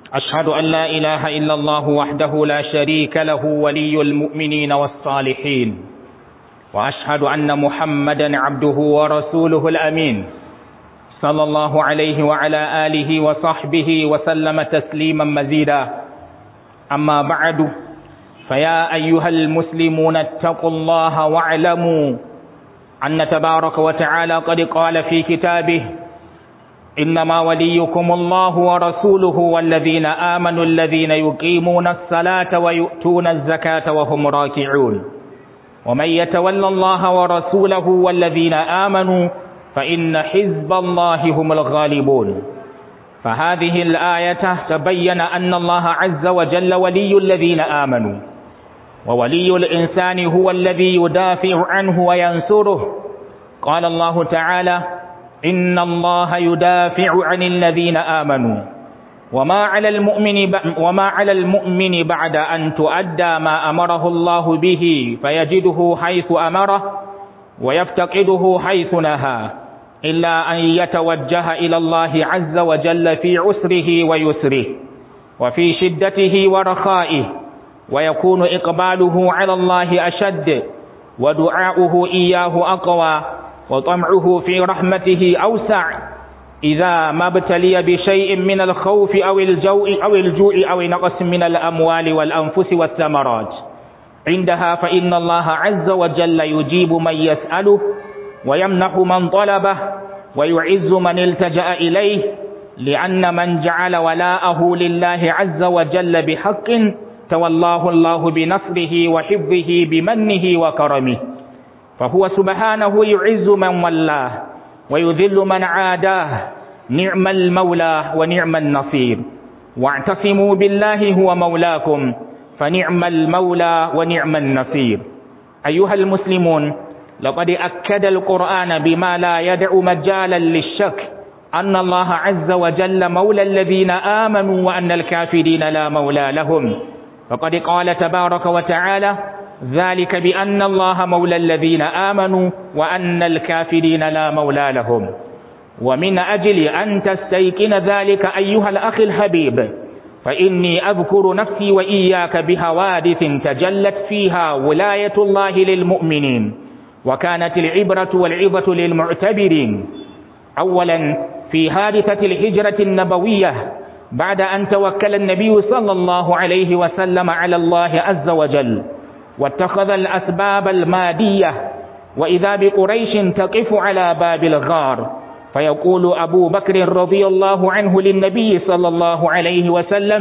أشهد أن لا إله إلا الله وحده لا شريك له ولي المؤمنين والصالحين وأشهد أن محمدا عبده ورسوله الأمين صلى الله عليه وعلى آله وصحبه وسلم تسليما مزيدا أما بعد فيا أيها المسلمون اتقوا الله واعلموا أن تبارك وتعالى قد قال في كتابه إنما وليكم الله ورسوله والذين آمنوا الذين يقيمون الصلاة ويؤتون الزكاة وهم راكعون ومن يتولى الله ورسوله والذين آمنوا فإن حزب الله هم الغالبون فهذه الآية تبين أن الله عز وجل ولي الذين آمنوا وولي الإنسان هو الذي يدافع عنه وينصره قال الله تعالى إن الله يدافع عن الذين آمنوا وما على المؤمن وما على المؤمن بعد أن تؤدى ما أمره الله به فيجده حيث أمره ويفتقده حيث نهى إلا أن يتوجه إلى الله عز وجل في عسره ويسره وفي شدته ورخائه ويكون إقباله على الله أشد ودعاؤه إياه أقوى وطمعه في رحمته أوسع إذا ما ابتلي بشيء من الخوف أو الجوع أو الجوع أو نقص من الأموال والأنفس والثمرات عندها فإن الله عز وجل يجيب من يسأله ويمنح من طلبه ويعز من التجأ إليه لأن من جعل ولاءه لله عز وجل بحق تولاه الله بنصره وحفظه بمنه وكرمه فهو سبحانه يعز من ولاه ويذل من عاداه نعم المولى ونعم النصير واعتصموا بالله هو مولاكم فنعم المولى ونعم النصير أيها المسلمون لقد أكد القرآن بما لا يدع مجالا للشك أن الله عز وجل مولى الذين آمنوا وأن الكافرين لا مولى لهم فقد قال تبارك وتعالى ذلك بأن الله مولى الذين آمنوا وأن الكافرين لا مولى لهم ومن أجل أن تستيقن ذلك أيها الأخ الحبيب فإني أذكر نفسي وإياك بحوادث تجلت فيها ولاية الله للمؤمنين وكانت العبرة والعظة للمعتبرين أولا في حادثة الهجرة النبوية بعد أن توكل النبي صلى الله عليه وسلم على الله عز وجل واتخذ الأسباب المادية وإذا بقريش تقف على باب الغار فيقول أبو بكر رضي الله عنه للنبي صلى الله عليه وسلم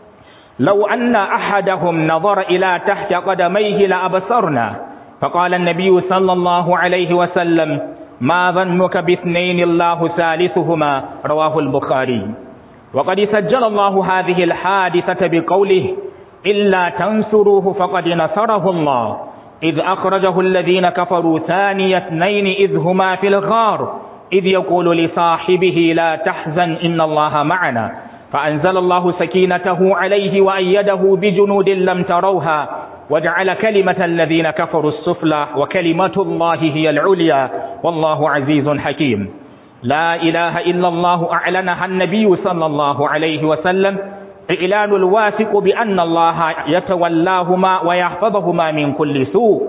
لو أن أحدهم نظر إلى تحت قدميه لأبصرنا فقال النبي صلى الله عليه وسلم ما ظنك باثنين الله ثالثهما رواه البخاري وقد سجل الله هذه الحادثة بقوله إلا تنصروه فقد نصره الله إذ أخرجه الذين كفروا ثاني اثنين إذ هما في الغار إذ يقول لصاحبه لا تحزن إن الله معنا فأنزل الله سكينته عليه وأيده بجنود لم تروها وجعل كلمة الذين كفروا السفلى وكلمة الله هي العليا والله عزيز حكيم لا إله إلا الله أعلنها النبي صلى الله عليه وسلم إعلان الواثق بأن الله يتولاهما ويحفظهما من كل سوء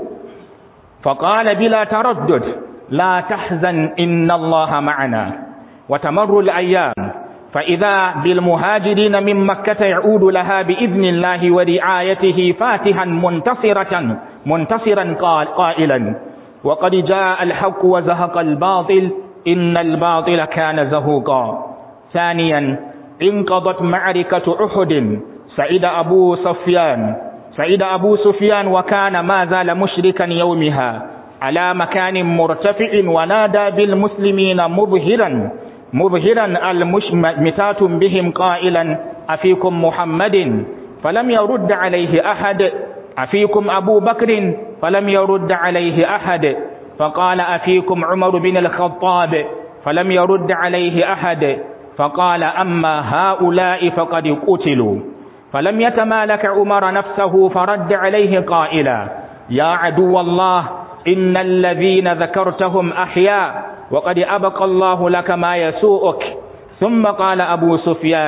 فقال بلا تردد لا تحزن إن الله معنا وتمر الأيام فإذا بالمهاجرين من مكة يعود لها بإذن الله ورعايته فاتحا منتصرة منتصرا قال قائلا وقد جاء الحق وزهق الباطل إن الباطل كان زهوقا ثانيا انقضت معركة أحد سعيد أبو سفيان سعيد أبو سفيان وكان ما زال مشركا يومها على مكان مرتفع ونادى بالمسلمين مظهرا مظهرا المشمتات بهم قائلا أفيكم محمد فلم يرد عليه أحد أفيكم أبو بكر فلم يرد عليه أحد فقال أفيكم عمر بن الخطاب فلم يرد عليه أحد فقال أما هؤلاء فقد قتلوا فلم يتمالك عمر نفسه فرد عليه قائلا يا عدو الله إن الذين ذكرتهم أحياء وقد أبقى الله لك ما يسوءك ثم قال أبو سفيان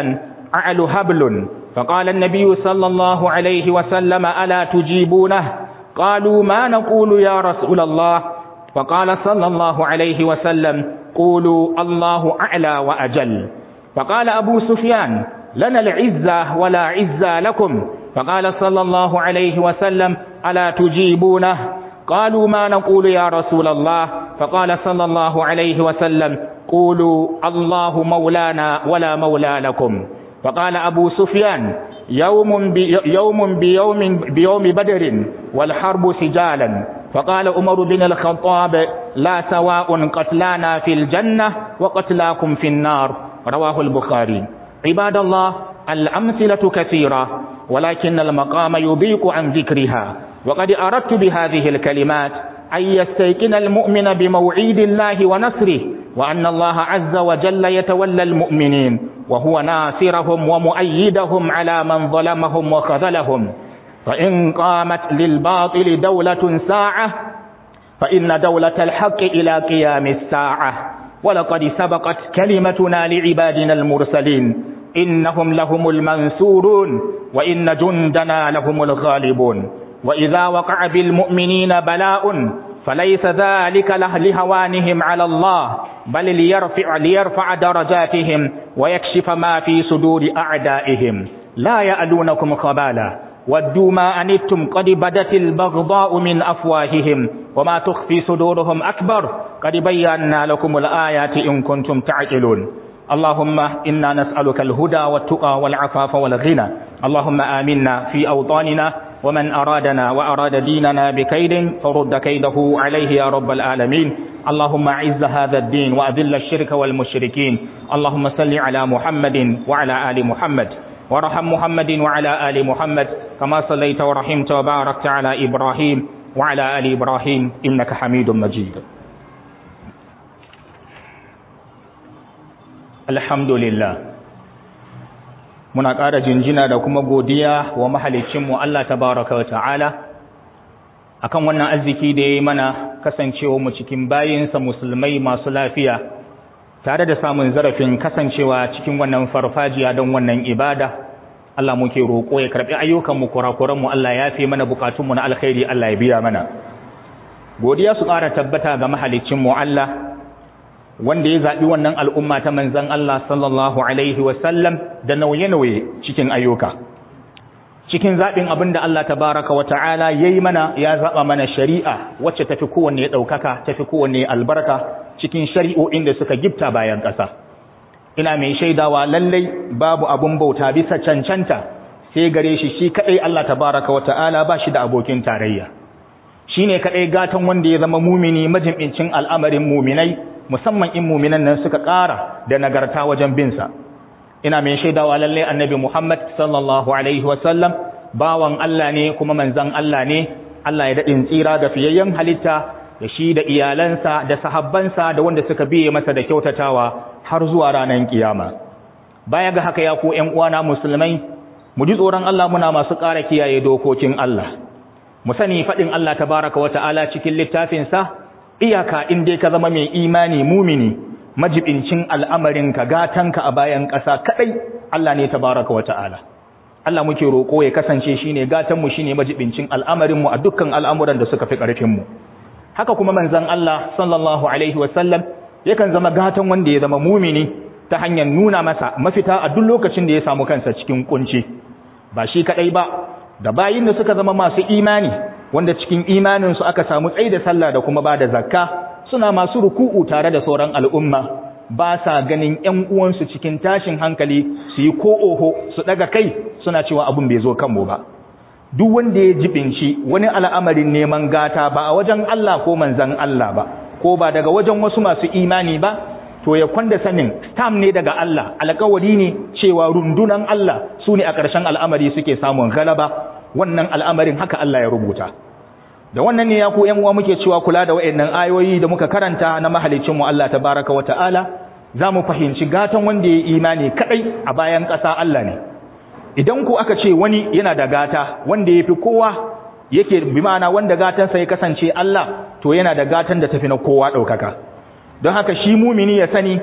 أعل هبل فقال النبي صلى الله عليه وسلم ألا تجيبونه قالوا ما نقول يا رسول الله فقال صلى الله عليه وسلم قولوا الله أعلى وأجل فقال أبو سفيان لنا العزة ولا عزة لكم فقال صلى الله عليه وسلم ألا تجيبونه قالوا ما نقول يا رسول الله فقال صلى الله عليه وسلم قولوا الله مولانا ولا مولى لكم فقال أبو سفيان يوم بي يوم بيوم بيوم بدر والحرب سجالا فقال عمر بن الخطاب لا سواء قتلانا في الجنة وقتلاكم في النار رواه البخاري عباد الله الأمثلة كثيرة ولكن المقام يضيق عن ذكرها وقد أردت بهذه الكلمات أن يستيقن المؤمن بموعيد الله ونصره وأن الله عز وجل يتولى المؤمنين وهو ناصرهم ومؤيدهم على من ظلمهم وخذلهم فإن قامت للباطل دولة ساعة فإن دولة الحق إلى قيام الساعة ولقد سبقت كلمتنا لعبادنا المرسلين إنهم لهم المنصورون وإن جندنا لهم الغالبون وإذا وقع بالمؤمنين بلاء فليس ذلك له لهوانهم على الله بل ليرفع, ليرفع درجاتهم ويكشف ما في صدور أعدائهم لا يألونكم خبالا ودوا ما أنتم قد بدت البغضاء من أفواههم وما تخفي صدورهم أكبر قد بينا لكم الآيات إن كنتم تعقلون اللهم إنا نسألك الهدى والتقى والعفاف والغنى اللهم آمنا في أوطاننا ومن أرادنا وأراد ديننا بكيد فرد كيده عليه يا رب العالمين اللهم أعز هذا الدين وأذل الشرك والمشركين اللهم صل على محمد وعلى آل محمد ورحم محمد وعلى آل محمد كما صليت ورحمت وباركت على إبراهيم وعلى آل إبراهيم إنك حميد مجيد الحمد لله muna ƙara jinjina da kuma godiya wa mahalicinmu Allah tabaraka wa ta'ala akan wannan arziki da ya yi mana kasancewa mu cikin bayinsa musulmai masu lafiya tare da samun zarafin kasancewa cikin wannan farfajiya don wannan ibada Allah muke roƙo ya karɓi ayyukanmu kurakuranmu Allah ya fi mana bukatunmu na alkhairi Allah ya biya mana godiya su ƙara tabbata ga mahalicinmu Allah wanda ya zaɓi wannan al'umma ta manzan Allah sallallahu Alaihi wasallam da nauye-nauye cikin ayyuka. Cikin zaɓin abin da Allah tabaraka wa ta'ala ya yi mana ya zaɓa mana shari'a wacce tafi kowanne ɗaukaka, tafi kowanne albarka cikin shari'o'in da suka gifta bayan ƙasa. Ina mai shaidawa lallai babu abin bauta bisa cancanta sai gare shi shi kaɗai Allah tabaraka wa ta'ala ba shi da abokin tarayya. Shi ne kaɗai gatan wanda ya zama mumini majim'incin al'amarin muminai musamman in muminan nan suka ƙara da nagarta wajen binsa ina mai shaidawa lallai annabi Muhammad sallallahu alaihi wasallam bawan Allah ne kuma manzan Allah ne Allah ya daɗin tsira da fiyayyen halitta da shi da iyalansa da sahabbansa da wanda suka biye masa da kyautatawa har zuwa ranar kiyama baya ga haka ya ku ƴan uwana musulmai mu ji tsoron Allah muna masu ƙara kiyaye dokokin Allah mu sani faɗin Allah tabaraka wa ta'ala cikin littafinsa iyaka in dai ka zama mai imani mumini majibincin al'amarinka gatanka a bayan ƙasa kaɗai Allah ne tabaraka wa ta'ala Allah muke roƙo ya kasance shine gatanmu shine majibincin al'amarinmu a dukkan al'amuran da suka fi ƙarfinmu haka kuma manzon Allah sallallahu alaihi wasallam yakan zama gatan wanda ya zama mumini ta hanyar nuna masa mafita a duk lokacin da ya samu kansa cikin kunci ba shi kaɗai ba da bayin da suka zama masu imani wanda cikin imaninsu aka samu tsaye da sallah da kuma ba da zakka suna masu ruku'u tare da sauran al'umma ba sa ganin ‘yan uwansu cikin tashin hankali su yi ko oho su ɗaga kai suna cewa abin bai zo kanmu ba duk wanda ya jibinci wani al'amarin neman gata ba a wajen Allah ko manzan Allah ba ko ba daga wajen wasu masu imani ba to ya kwanda sanin stam ne daga Allah alkawari ne cewa rundunan Allah su ne a ƙarshen al'amari suke samun galaba wannan al'amarin haka Allah ya rubuta da wannan ne ya ku ‘yan uwa muke cewa kula da wa'yannan ayoyi da muka karanta na mahalicinmu Allah ta baraka wa ta'ala za mu fahimci gatan wanda ya yi imani kaɗai a bayan ƙasa Allah ne idan ku aka ce wani yana da gata wanda ya fi kowa yake bi ma'ana wanda gatansa ya kasance Allah to yana da gatan da tafi na kowa ɗaukaka don haka shi mumini ya sani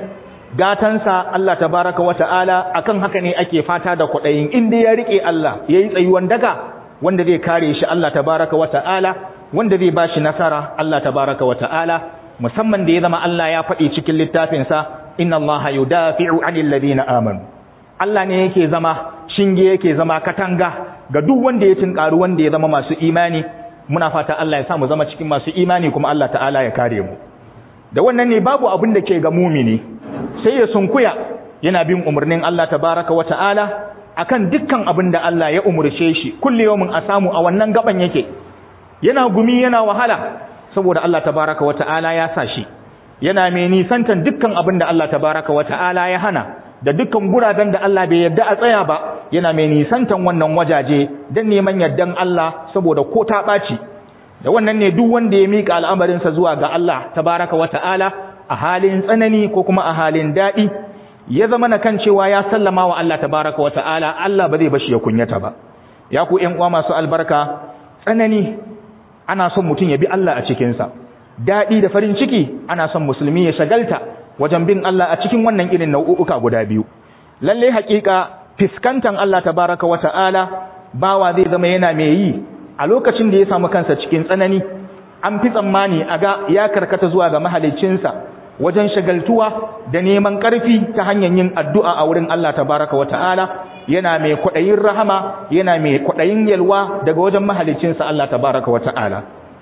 gatansa Allah tabaraka wa ta'ala akan haka ne ake fata da kwaɗayin inda ya riƙe Allah ya yi tsayuwan daga wanda zai kare shi Allah tabaraka wa ta'ala wanda zai ba shi nasara Allah tabaraka wa ta'ala musamman da ya zama Allah ya faɗi cikin littafinsa inna Allah yudafi'u 'anil ladina amanu Allah ne yake zama shinge yake zama katanga ga duk wanda ya tinkaru wanda ya zama masu imani muna fata Allah ya sa mu zama cikin masu imani kuma Allah ta'ala ya kare mu da wannan ne babu abin da ke ga mumini sai ya sunkuya yana bin umarnin Allah tabaraka wa ta'ala akan dukkan abin da Allah ya umurce shi kulli yawmin a samu a wannan gaban yake yana gumi yana wahala saboda Allah tabaraka wa ta'ala ya sa shi yana mai nisantan dukkan abin da Allah tabaraka wa ta'ala ya hana da dukkan guraben da Allah bai yarda a tsaya ba yana mai nisantan wannan wajaje dan neman yardan Allah saboda ko ta ɓaci da wannan ne duk wanda ya mika al'amarinsa zuwa ga Allah tabaraka wa ta'ala a halin tsanani ko kuma a halin daɗi ya zama na kan cewa ya sallama wa Allah tabaraka wa ta'ala Allah ba zai bashi ya kunyata ba ya ku ƴan uwa masu albarka tsanani ana son mutum ya bi Allah a cikinsa daɗi da farin ciki ana son musulmi ya shagalta wajen bin Allah a cikin wannan irin nau'uka guda biyu lalle haƙiƙa fiskantan Allah tabaraka wa ta'ala bawa zai zama yana mai yi a lokacin da ya samu kansa cikin tsanani an fi tsammani a ga ya karkata zuwa ga mahaliccinsa wajen shagaltuwa da neman ƙarfi ta hanyar yin addu'a a wurin Allah tabaraka wa ta'ala yana mai kwaɗayin rahama yana mai kwaɗayin yalwa daga wajen mahaliccinsa Allah tabaraka wa ta'ala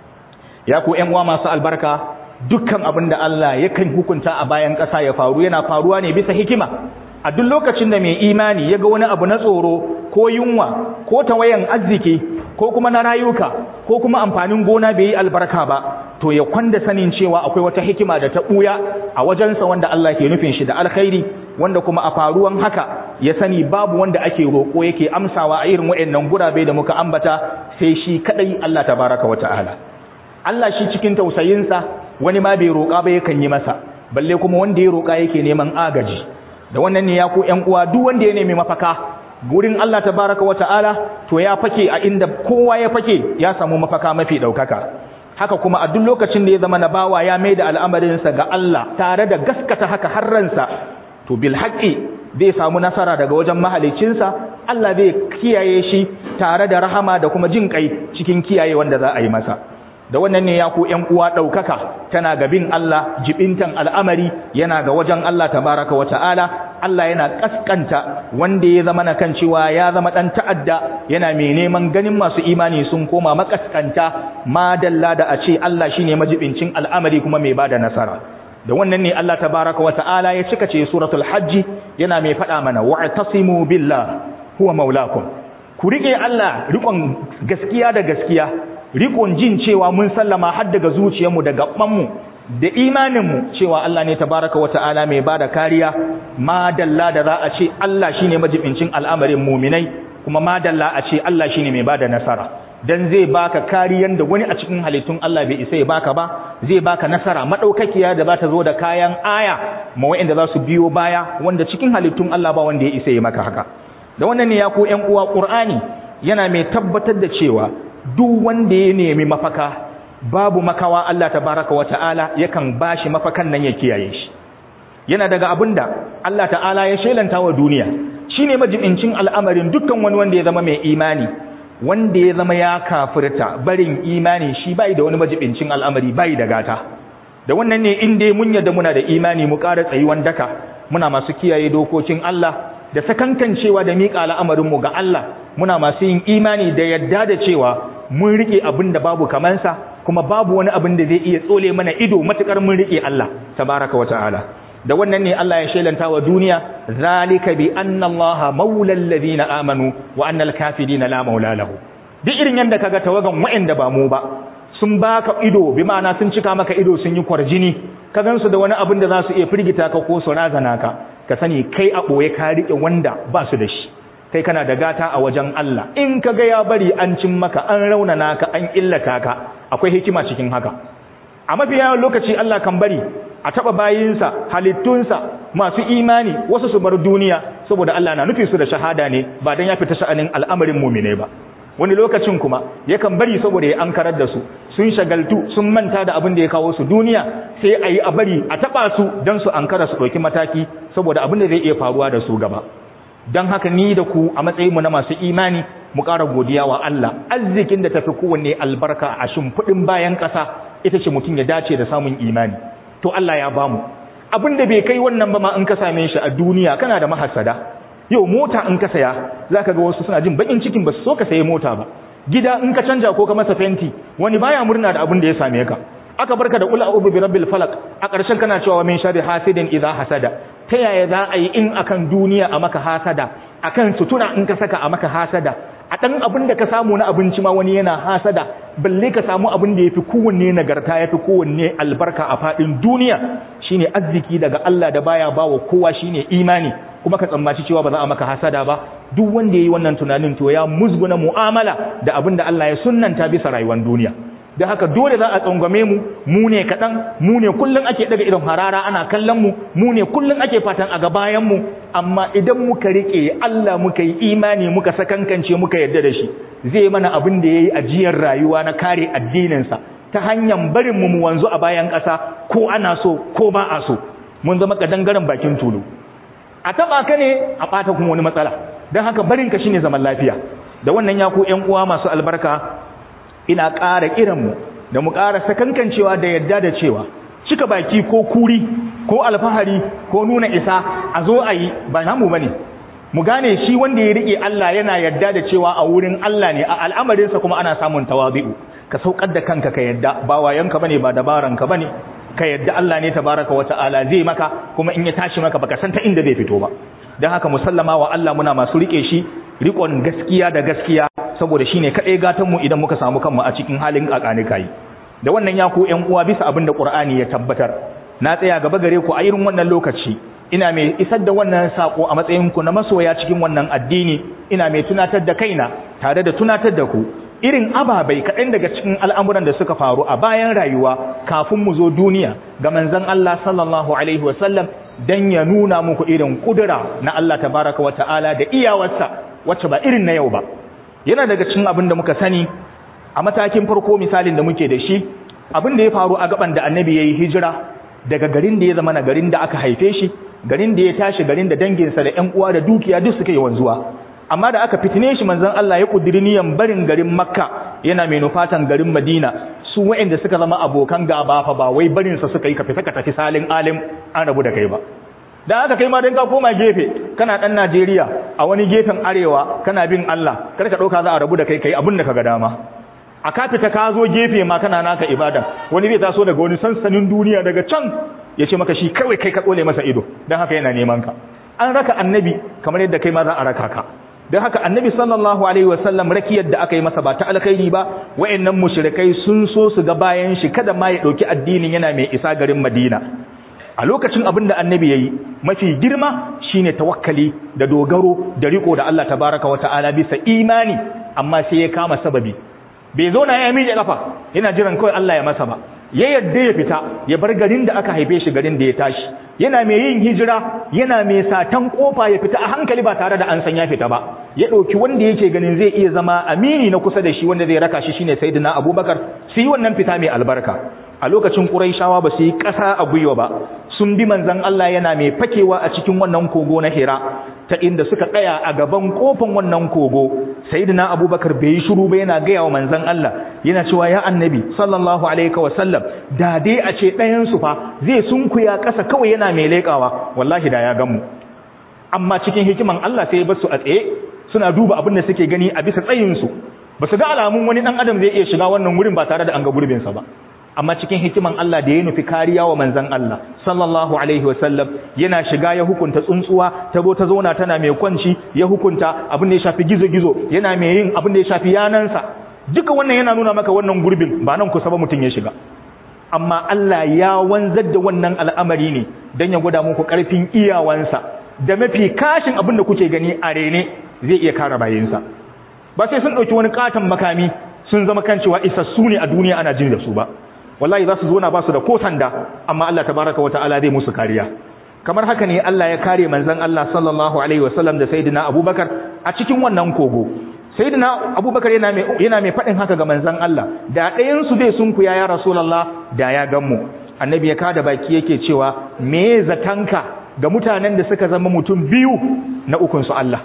ya ku ƴan uwa masu albarka dukkan abin da Allah yakan hukunta a bayan ƙasa ya faru yana faruwa ne bisa hikima a duk lokacin da mai imani ya ga wani abu na tsoro ko yunwa ko tawayan arziki ko kuma na rayuka ko kuma amfanin gona bai yi albarka ba to ya kwanda sanin cewa akwai wata hikima da ta ɓuya a wajensa wanda Allah ke nufin shi da alkhairi wanda kuma a faruwan haka ya sani babu wanda ake roƙo yake amsawa a irin waɗannan gurabe da muka ambata sai shi kadai Allah tabaraka wata'ala Allah shi cikin tausayinsa wani ma bai roƙa ba yakan yi masa balle kuma wanda ya roƙa yake neman agaji da wannan ne ya ku ƴan uwa duk wanda ya nemi mafaka gurin Allah tabaraka wa ta'ala to ya fake a inda kowa ya fake ya samu mafaka mafi daukaka haka kuma a duk lokacin da ya zama na bawa ya maida al'amarinsa ga Allah tare da gaskata haka har ransa to bil haqqi zai samu nasara daga wajen mahalicinsa Allah zai kiyaye shi tare da rahama da kuma jin kai cikin kiyaye wanda za a yi masa da wannan ne ya ku ƴan uwa ɗaukaka tana ga bin Allah jibintan al'amari yana ga wajen Allah tabaraka wa ta'ala Allah yana kaskanta wanda ya zama na kan cewa ya zama ɗan ta'adda yana mai neman ganin masu imani sun koma makaskanta ma dalla da a ce Allah shine majibincin al'amari kuma mai bada nasara da wannan ne Allah tabaraka wa ta'ala ya cika ce suratul hajji yana mai faɗa mana wa'tasimu billah huwa maulakum ku rike Allah rikon gaskiya da gaskiya rikon jin cewa mun sallama har daga zuciyarmu da gabanmu da imaninmu cewa Allah ne tabaraka wa ta'ala mai bada kariya ma dalla da za a ce Allah shine majibincin al'amarin muminai kuma ma dalla a ce Allah shine mai bada nasara dan zai baka kariyan da wani a cikin halittun Allah bai isa ya baka ba zai baka nasara madaukakiya da za ta zo da kayan aya ma wa'anda za su biyo baya wanda cikin halittun Allah ba wanda ya isa ya maka haka da wannan ne ya ku ƴan uwa Qur'ani yana mai tabbatar da cewa duk wanda ya nemi mafaka babu makawa Allah tabaraka wa ta'ala yakan bashi mafakan nan ya kiyaye shi yana daga abinda Allah ta'ala ya shelanta wa duniya shine majibincin al'amarin dukkan wani wanda ya zama mai imani wanda ya zama ya kafirta barin imani shi bai da wani majibincin al'amari bai da gata da wannan ne in dai mun yadda muna da imani mu ƙara tsayuwan daka muna masu kiyaye dokokin Allah da sakankancewa da miƙa al'amarinmu ga Allah muna masu yin imani da yadda da cewa mun rike abin da babu kamansa kuma babu wani abin da zai iya tsole mana ido matukar mun rike Allah tabaraka wata'ala da wannan ne Allah ya shelanta wa duniya zalika bi anna Allah maulal ladina amanu wa annal kafirina la maula lahu duk irin yanda kaga tawagan wa'anda ba mu ba sun baka ido bi ma'ana sun cika maka ido sun yi kwarjini ka gansu da wani abin da za su iya firgita ka ko su razana ka ka sani kai a ɓoye ka riƙe wanda ba su da shi kai kana da gata a wajen Allah in ka ga ya bari an cin maka an raunana ka an illata ka akwai hikima cikin haka a mafi yawan lokaci Allah kan bari a taɓa bayinsa halittunsa masu imani wasu su bar duniya saboda Allah na nufi su da shahada ne ba dan ya fita sha'anin al'amarin mumine ba wani lokacin kuma yakan bari saboda ya ankarar da su sun shagaltu sun manta da abin da ya kawo su duniya sai a yi a bari a taɓa su don su ankara su ɗauki mataki saboda abin da zai iya faruwa da su gaba don haka ni da ku a matsayinmu na masu imani mu ƙara godiya wa Allah arzikin da tafi kowanne albarka a shimfiɗin bayan ƙasa ita ce mutum ya dace da samun imani to Allah ya bamu abin da bai kai wannan ba ma in ka same shi a duniya kana da mahasada yau mota in ka saya zaka ga wasu suna jin bakin cikin ba su so ka sayi mota ba gida in ka canja ko ka masa fenti wani baya murna da abin da ya same ka aka barka da ula ubi bi rabbil falaq a ƙarshen kana cewa min sharri hasidin idza hasada ta yaya za a yi in akan duniya a maka hasada akan sutura in ka saka a maka hasada a ɗan abin da ka samu na abinci ma wani yana hasada balle ka samu abin da ya fi kowanne nagarta ya fi kowanne albarka a faɗin duniya shine arziki daga Allah da baya ba wa kowa shine imani kuma ka tsammaci cewa ba za a maka hasada ba duk wanda ya yi wannan tunanin to ya musguna mu'amala da abin da Allah ya sunnanta bisa rayuwar duniya da haka dole za a tsangwame mu mu ne kaɗan mu ne kullum ake daga irin harara ana kallon mu mu ne kullum ake fatan a gabayan mu amma idan muka riƙe Allah muka yi imani muka sakankance muka yarda da shi zai mana abin da yayi ajiyar rayuwa na kare addininsa ta hanyar barin mu mu wanzu a bayan ƙasa ko ana so ko ba a so mun zama kadangaren bakin tulu a taba ka ne a ɓata kuma wani matsala don haka barin ka shine zaman lafiya da wannan ya ku ƴan uwa masu albarka ina ƙara kiranmu da mu ƙara sakankancewa da yadda da cewa cika baki ko kuri ko alfahari ko nuna isa a zo a yi ba namu bane mu gane shi wanda ya rike Allah yana yadda da cewa a wurin Allah ne a al'amarinsa kuma ana samun tawabi'u ka saukar da kanka ka yadda ba wayanka bane ba dabaranka bane ka yadda Allah ne tabaraka wa ta'ala zai maka kuma in ya tashi maka baka san ta inda zai fito ba dan haka musallama wa Allah muna masu rike shi rikon gaskiya da gaskiya saboda shine kadai gatan mu idan muka samu kanmu a cikin halin kakani kai da wannan ya ku ƴan uwa bisa abin da Qur'ani ya tabbatar na tsaya gaba gare ku a irin wannan lokaci ina mai isar da wannan sako a matsayin ku na masoya cikin wannan addini ina mai tunatar da kaina tare da tunatar da ku irin ababai kaɗan daga cikin al'amuran da suka faru a bayan rayuwa kafin mu zo duniya ga manzon Allah sallallahu alaihi wasallam dan ya nuna muku irin kudura na Allah tabaraka wa ta'ala da iyawarsa wacce ba irin na yau ba yana daga cikin abin da muka sani a matakin farko misalin da muke da shi abin da ya faru a gaban da annabi yayi hijira daga garin da ya zama na garin da aka haife shi garin da ya tashi garin da danginsa da ƴan uwa da dukiya duk suka yi wanzuwa amma da aka fitine shi manzon Allah ya kudiri niyan barin garin Makka yana mai nufatan garin Madina su waɗanda suka zama abokan gaba fa ba wai barin sa suka yi ka fita ka tafi salin alim an rabu da kai ba da aka kai ma dan ka koma gefe kana dan Najeriya a wani gefen arewa kana bin Allah kar ka dauka za a rabu da kai kai abin da kaga dama a ka fita ka zo gefe ma kana naka ibada wani zai taso daga wani sansanin duniya daga can ya ce maka shi kawai kai ka tsole masa ido don haka yana neman ka an raka annabi kamar yadda kai ma za a raka ka don haka annabi sallallahu alaihi wasallam rakiyar da aka yi masa ba ta alkhairi ba wayannan mushrikai sun so su ga bayan shi kada ma ya dauki addinin yana mai isa garin Madina a lokacin abin da annabi yayi mafi girma shine tawakkali da dogaro da riko da Allah tabaraka wa ta'ala bisa imani amma sai ya kama sababi bai zo na ya miƙe kafa yana jiran kawai Allah ya masa ba ya yadda ya fita ya bar garin da aka haife shi garin da ya tashi yana mai yin hijira yana mai satan kofa ya fita a hankali ba tare da an san ya fita ba ya ɗauki wanda yake ganin zai iya zama amini na kusa da shi wanda zai raka shi shine sayyidina abubakar su yi wannan fita mai albarka a lokacin quraishawa ba su yi ƙasa a gwiwa ba sun bi manzon Allah yana mai fakewa a cikin wannan kogo na Hira ta inda suka tsaya a gaban kofan wannan kogo sayyidina abubakar bai yi shiru ba yana gaya wa manzon Allah yana cewa ya annabi sallallahu alaihi wa sallam da dai a ce ɗayan su fa zai sunkuya ƙasa kawai yana mai leƙawa wallahi da ya gan mu amma cikin hikiman Allah sai ya bar su a tsaye suna duba abin da suke gani a bisa tsayin su ba su ga alamun wani dan adam zai iya shiga wannan wurin ba tare da an ga gurbin sa ba amma cikin hikiman Allah da ya nufi kariya wa manzan Allah sallallahu alaihi wasallam yana shiga ya hukunta tsuntsuwa ta zo ta zauna tana mai kwanci ya hukunta abin da ya shafi gizo-gizo yana mai yin abin da ya shafi yanansa duka wannan yana nuna maka wannan gurbin ba nan kusa ba mutum ya shiga amma Allah ya wanzar da wannan al'amari ne don ya gwada muku karfin iyawansa da mafi kashin abin da kuke gani a rene zai iya kare bayinsa ba sai sun ɗauki wani katon makami sun zama kan cewa isassu ne a duniya ana jin da su ba wallahi za su zo na ba su da ko sanda amma Allah tabaraka wa ta'ala zai musu kariya kamar haka ne Allah ya kare manzon Allah sallallahu alaihi wasallam da sayyidina Abubakar a cikin wannan kogo sayyidina abubakar yana mai yana mai fadin haka ga manzon Allah da ɗayan su zai sunku ya ya rasulullah da ya gan mu annabi ya kada baki yake cewa me zatanka ga mutanen da suka zama mutum biyu na ukun su Allah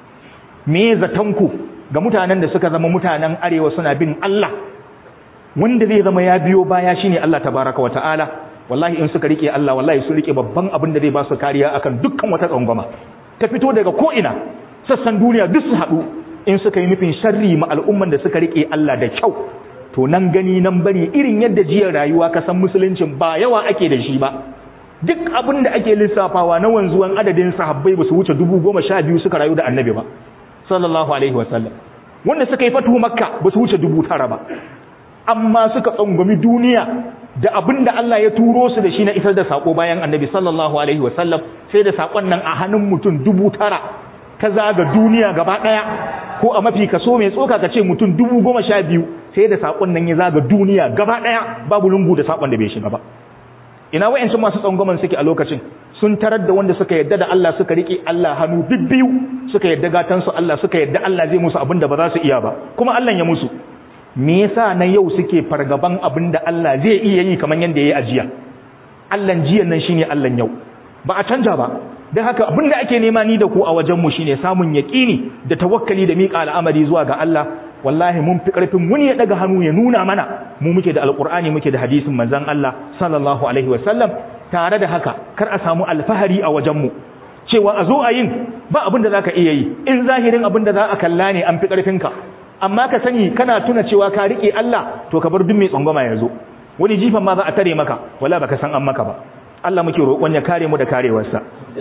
me zatanku ga mutanen da suka zama mutanen arewa suna bin Allah wanda zai zama ya biyo baya shine Allah tabaraka wa ta'ala wallahi in suka rike Allah wallahi su rike babban abin da zai ba su kariya akan dukkan wata tsangwama ta fito daga ko ina sassan duniya duk su haɗu in suka yi nufin sharri ma al'umman da suka rike Allah da kyau to nan gani nan bari irin yadda jiyar rayuwa ka san musuluncin ba yawa ake da shi ba duk abin da ake lissafawa na wanzuwan adadin sahabbai ba su wuce dubu goma sha biyu suka rayu da annabi ba sallallahu alaihi wasallam wanda suka yi fatuhu makka ba su wuce dubu tara ba amma suka tsangwami duniya da abin da Allah ya turo su da shi na isar da sako bayan annabi sallallahu alaihi wasallam sai da sakon nan a hannun mutum dubu tara ta zaga duniya gaba daya ko a mafi kaso mai tsoka ka ce mutum dubu goma sha biyu sai da sakon nan ya zaga duniya gaba daya babu lungu da sakon da bai shiga ba ina wayancin masu tsangwaman suke a lokacin sun tarar da wanda suka yadda da Allah suka rike Allah hannu bibbiyu suka yadda gatansu Allah suka yadda Allah zai musu abin da ba za su iya ba kuma Allah ya musu me yasa na yau suke fargaban abin da Allah zai iya yi kamar yadda ya yi ajiya Allahn jiyan nan shine Allahn yau ba a canja ba don haka abin da ake nema ni da ku a wajenmu shine samun yaƙini da tawakkali da miƙa al'amari zuwa ga Allah wallahi mun fi ƙarfin wani ya ɗaga hannu ya nuna mana mu muke da alƙur'ani muke da hadisin manzon Allah sallallahu alaihi wasallam tare da haka kar a samu alfahari a wajenmu cewa a zo a yin ba abin da za ka iya yi in zahirin abin da za a kalla ne an fi ƙarfinka amma ka sani kana tuna cewa ka riƙe Allah to ka bar duk mai tsangwama ya zo wani jifan ma za a tare maka wala baka san an maka ba Allah muke roƙon ya kare mu da karewarsa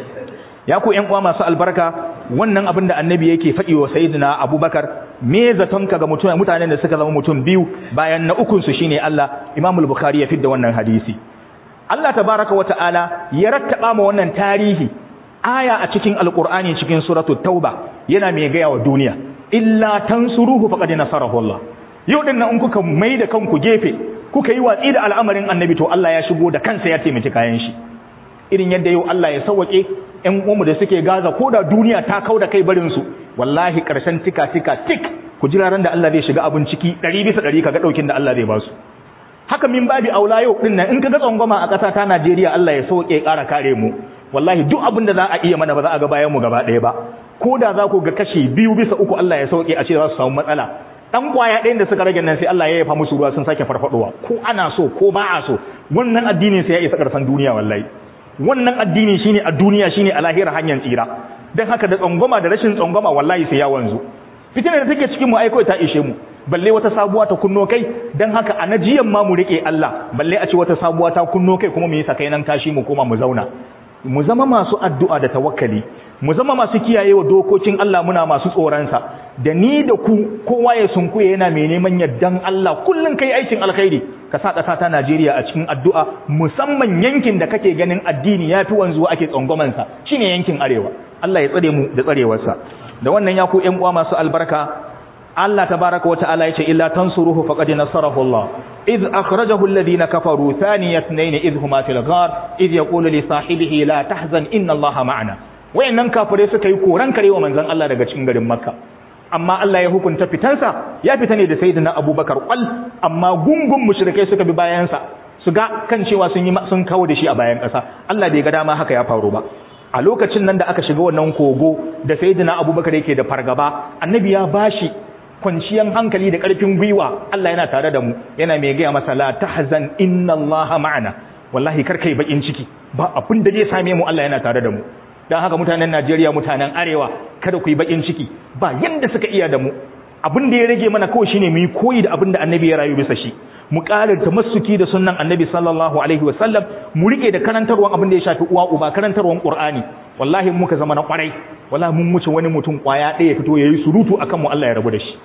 ya ku ƴan uwa masu albarka wannan abin da annabi yake faɗi wa sayyidina abubakar me zatonka ga mutum mutanen da suka zama mutum biyu bayan na ukun su shine Allah Imam al-Bukhari ya fidda wannan hadisi Allah tabaraka wa ta'ala ya rattaba ma wannan tarihi aya a cikin alqur'ani cikin suratul tauba yana mai gaya wa duniya illa tansuruhu faqad nasarahu Allah yau din nan in kuka mai da kanku gefe kuka yi watsi da al'amarin annabi to Allah ya shigo da kansa ya taimaki kayan shi irin yadda yau Allah ya sauke ƴan uwanmu da suke Gaza ko da duniya ta kau da kai barin su wallahi karshen tika tika tik ku jira ran da Allah zai shiga abin ciki 100 bisa 100 kaga daukin da Allah zai ba su haka min babi aula yau din nan in kaga tsangwama a ƙasa ta Najeriya Allah ya sauke ƙara kare mu wallahi duk abin da za a iya mana ba za a ga bayan mu gaba ɗaya ba ko da za ku ga kashi biyu bisa uku Allah ya sauke a ce za su samu matsala dan kwaya ɗayan da suka rage nan sai Allah ya yafa musu ruwa sun sake farfadowa ko ana so ko ba a so wannan addinin sai ya isa karfan duniya wallahi wannan addini shine a duniya shine a lahira hanyar tsira dan haka da tsangwama da rashin tsangwama wallahi sai ya wanzu fitinar da take cikin mu ai ta ishe mu balle wata sabuwa ta kunno kai dan haka a najiyan ma mu rike Allah balle a ce wata sabuwa ta kunno kai kuma mu yi sakai nan tashi mu koma mu zauna mu zama masu addu'a da tawakkali mu zama masu kiyayewa dokokin Allah muna masu tsoronsa da ni da ku kowa ya sunkuye yana mai neman yardan Allah kullun kai aikin alkhairi ka sa ƙasa ta Najeriya a cikin addu'a musamman yankin da kake ganin addini yafi wanzuwa ake tsangwaman sa shine yankin arewa Allah ya tsare mu da tsarewarsa da wannan ya ku ƴan uwa masu albarka Allah tabaraka wa ta'ala yace illa tansuruhu faqad nasarahu Allah إذ أخرجه الذين كفروا ثاني اثنين إذ هما في الغار إذ يقول لصاحبه لا تحزن إن الله معنا wayannan kafirai suka yi koran karewa manzon Allah daga cikin garin Makka amma Allah ya hukunta fitansa ya fita ne da sayyidina Abubakar kwal amma gungun mushrikai suka bi bayansa su ga kan cewa sun yi sun kawo da shi a bayan ƙasa Allah bai ga dama haka ya faru ba a lokacin nan da aka shiga wannan kogo da sayyidina Abubakar yake da fargaba annabi ya bashi kwanciyan hankali da ƙarfin gwiwa Allah yana tare da mu yana mai gaya masa la tahzan inna Allah ma'ana wallahi kar kai bakin ciki ba abin da zai same mu Allah yana tare da mu dan haka mutanen Najeriya mutanen arewa kada ku yi bakin ciki ba yanda suka iya da mu abin da ya rage mana kawai shine mu yi koyi da abin da annabi ya rayu bisa shi mu ƙara tamassuki da sunnan annabi sallallahu alaihi wasallam mu rike da karantarwan abin da ya shafi uwa uba karantarwan qur'ani wallahi muka zama na kwarai wallahi mun wuce wani mutum kwaya ɗaya fito yayi surutu akan mu Allah ya rabu da shi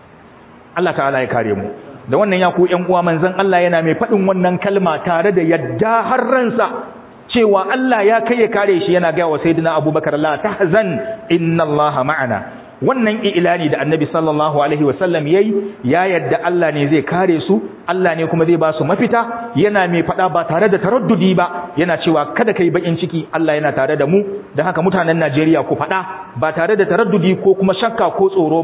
Allah ta'ala ya kare mu da wannan ya ku ƴan uwa manzon Allah yana mai faɗin wannan kalma tare da yadda har ransa cewa Allah ya kai ya kare shi yana ga wa sayyidina Abubakar la tahzan inna Allah ma'ana wannan ilani da annabi sallallahu alaihi wasallam yayi ya yadda Allah ne zai kare su Allah ne kuma zai ba su mafita yana mai fada ba tare da taraddudi ba yana cewa kada kai bakin ciki Allah yana tare da mu dan haka mutanen Najeriya ku fada ba tare da taraddudi ko kuma shakka ko tsoro ba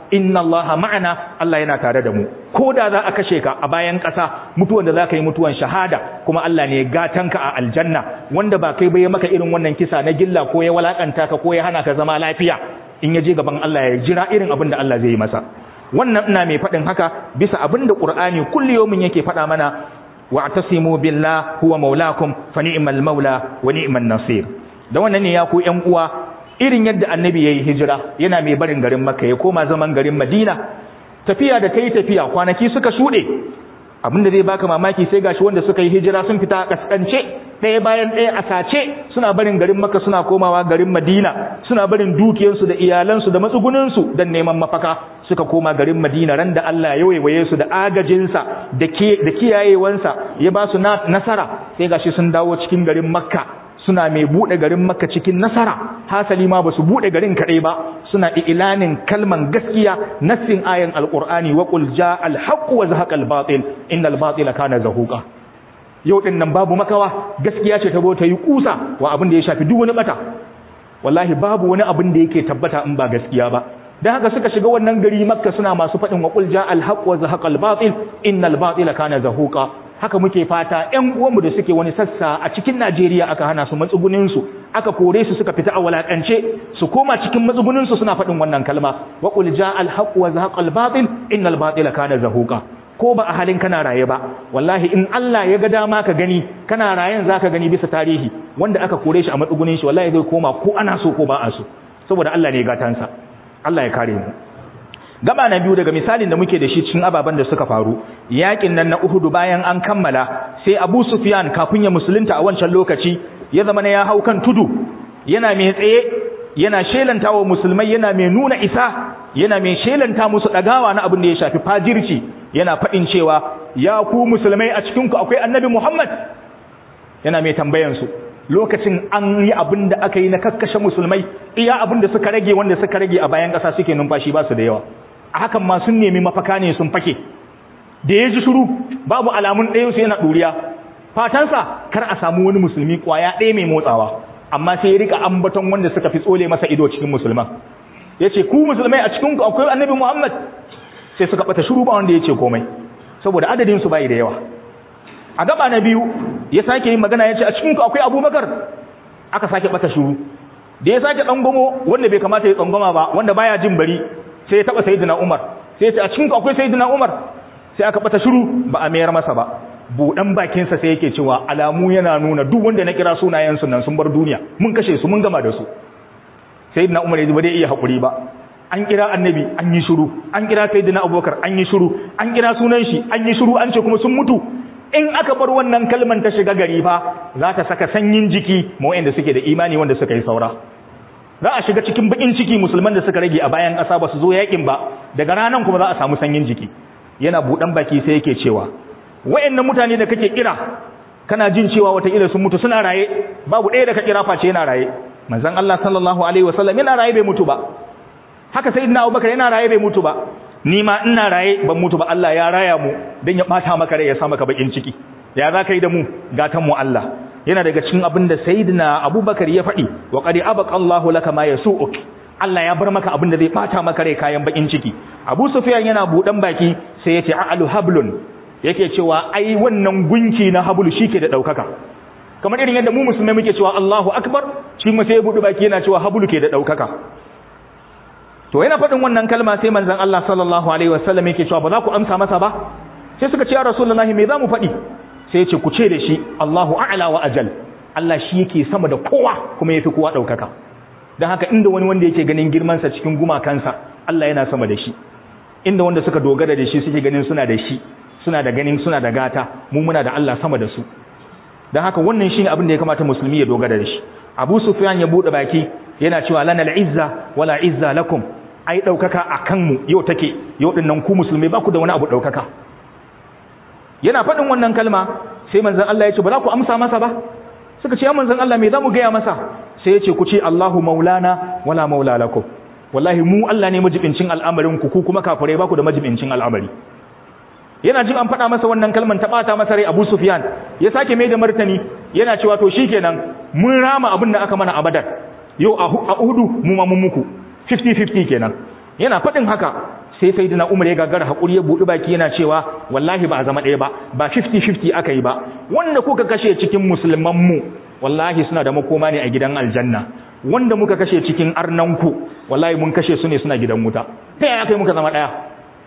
inna allaha ma'ana Allah yana tare da mu ko da za a kashe ka a bayan ƙasa mutuwan da za ka yi mutuwan shahada kuma Allah ne gatanka a aljanna wanda ba kai bai maka irin wannan kisa na gilla ko ya walakanta ka ko ya hana ka zama lafiya in ya je gaban Allah ya jira irin abin da Allah zai yi masa wannan ina mai faɗin haka bisa abin da Qur'ani kulli yawmin yake faɗa mana wa'tasimu billah huwa maulakum fa ni'mal maula wa ni'man nasir da wannan ne ya ku ƴan uwa irin yadda annabi yayi hijira yana mai barin garin Makka ya koma zaman garin Madina tafiya da kai tafiya kwanaki suka shuɗe abinda zai baka mamaki sai gashi wanda suka yi hijira sun fita kaskance ɗaya bayan ɗaya a sace suna barin garin Makka suna komawa garin Madina suna barin dukiyarsu da iyalansu da matsugunansu don neman mafaka suka koma garin Madina ran da Allah ya waiwaye su da agajinsa da da kiyayewansa ya ba su nasara sai gashi sun dawo cikin garin Makka suna mai bude garin Makka cikin nasara hasali ma basu bude garin kadai ba suna ilanin kalman gaskiya nassin ayan alqur'ani wa qul jaa alhaq wa zahaqa albatil innal batila kana zahuqa yau din nan babu makawa gaskiya ce ta ta yi kusa wa abin da ya shafi duk wani bata wallahi babu wani abin da yake tabbata in ba gaskiya ba dan haka suka shiga wannan gari makka suna masu faɗin wa qul jaa alhaq wa zahaqa albatil innal batila kana zahuqa haka muke fata ƴan uwanmu da suke wani sassa a cikin Najeriya aka hana su matsugunin su aka kore su suka fita a walakance su koma cikin matsugunin su suna faɗin wannan kalma wa qul jaa alhaq wa zahaqa albatil innal batila kana zahuqa ko ba a halin kana raye ba wallahi in Allah ya ga dama ka gani kana rayen zaka gani bisa tarihi wanda aka kore shi a matsugunin shi wallahi zai koma ko ana so ko ba a so saboda Allah ne gatansa Allah ya kare mu gaba na biyu daga misalin da muke da shi cikin ababen da suka faru yakin nan na Uhud bayan an kammala sai Abu Sufyan kafin ya musulunta a wancan lokaci ya zama ne ya hau kan tudu yana mai tsaye yana shelanta wa musulmai yana mai nuna isa yana mai shelanta musu dagawa na abin da ya shafi fajirci yana faɗin cewa ya ku musulmai a cikin ku akwai annabi Muhammad yana mai tambayan su lokacin an yi abin da aka yi na kakkashe musulmai iya abin da suka rage wanda suka rage a bayan ƙasa suke numfashi ba su da yawa a hakan ma sun nemi mafaka ne sun fake da ya ji shuru babu alamun ɗayansu yana ɗuriya fatansa kar a samu wani musulmi ƙwaya ɗaya mai motsawa amma sai ya rika ambaton wanda suka fi tsole masa ido cikin musulman ya ce ku musulmai a cikinku akwai annabi muhammad sai suka ɓata shuru ba wanda ya ce komai saboda adadinsu bai da yawa a gaba na biyu ya sake yin magana ya ce a cikinku akwai abubakar aka sake ɓata shuru da ya sake ɗangomo wanda bai kamata ya tsangwama ba wanda baya jin bari sai ya taba sayyidina Umar sai ya ce a cikin akwai sayyidina Umar sai aka bata shiru ba a mayar masa ba budan bakin sa sai yake cewa alamu yana nuna duk wanda na kira sunayen su nan sun bar duniya mun kashe su mun gama da su sayyidina Umar yaji ba dai iya hakuri ba an kira annabi an yi shiru an kira sayyidina Abubakar an yi shiru an kira sunan shi an yi shiru an ce kuma sun mutu in aka bar wannan kalman ta shiga gari fa za ta saka sanyin jiki ma wanda suke da imani wanda suka yi saura za a shiga cikin bakin ciki musulman da suka rage a bayan ƙasa ba su zo yakin ba daga ranan kuma za a samu sanyin jiki yana buɗan baki sai yake cewa wayannan mutane da kake kira kana jin cewa wata ila sun mutu suna raye babu ɗaya da ka kira face yana raye manzon Allah sallallahu alaihi wasallam yana raye bai mutu ba haka sayyidina Abubakar yana raye bai mutu ba ni ma ina raye ban mutu ba Allah ya raya mu dan ya bata maka rai ya sa maka bakin ciki ya za ka yi da mu gatan mu Allah yana daga cikin abin da sayyidina abubakar ya faɗi wa qad abaqa Allahu laka ma yasu'uk Allah ya bar maka abin da zai bata maka rai kayan bakin ciki Abu Sufyan yana budan baki sai ya ce a'alu hablun yake cewa ai wannan gunki na hablu shike da daukaka kamar irin yadda mu musulmai muke cewa Allahu akbar shi ma sai ya budu baki yana cewa hablu ke da daukaka to yana faɗin wannan kalma sai manzon Allah sallallahu alaihi wasallam yake cewa ba za ku amsa masa ba sai suka ce ya rasulullahi me za mu faɗi sai ce ku ce da shi Allahu a'la wa ajal Allah shi yake sama da kowa kuma yafi kowa daukaka dan haka inda wani wanda yake ganin girman sa cikin gumakansa Allah yana sama da shi inda wanda suka dogara da shi suke ganin suna da shi suna da ganin suna da gata mu muna da Allah sama da su dan haka wannan shine abin da ya kamata musulmi ya dogara da shi Abu Sufyan ya bude baki yana cewa lana al-izza wala izza lakum ai daukaka akan mu yau take yau dinnan ku musulmai ba ku da wani abu daukaka yana faɗin wannan kalma sai manzon Allah ya ce ba za ku amsa masa ba suka ce ya manzon Allah me za mu gaya masa sai ya ce ku ce Allahu maulana wala maula lakum wallahi mu Allah ne majibincin al'amarin ku ku kuma kafirai ba ku da majibincin al'amari yana jin an faɗa masa wannan kalman ta ɓata masa rai Abu Sufyan ya sake mai da martani yana cewa to shikenan mun rama abin da aka mana a Badar yau a Uhudu mu ma mun muku 50-50 kenan yana faɗin haka sai sayyidina Umar ya gagara hakuri ya budi baki yana cewa wallahi ba a zama ɗaya ba ba 50-50 aka yi ba wanda kuka kashe cikin musulman mu wallahi suna da makoma ne a gidan aljanna wanda muka kashe cikin arnanku wallahi mun kashe su ne suna gidan wuta ta yaya kai muka zama ɗaya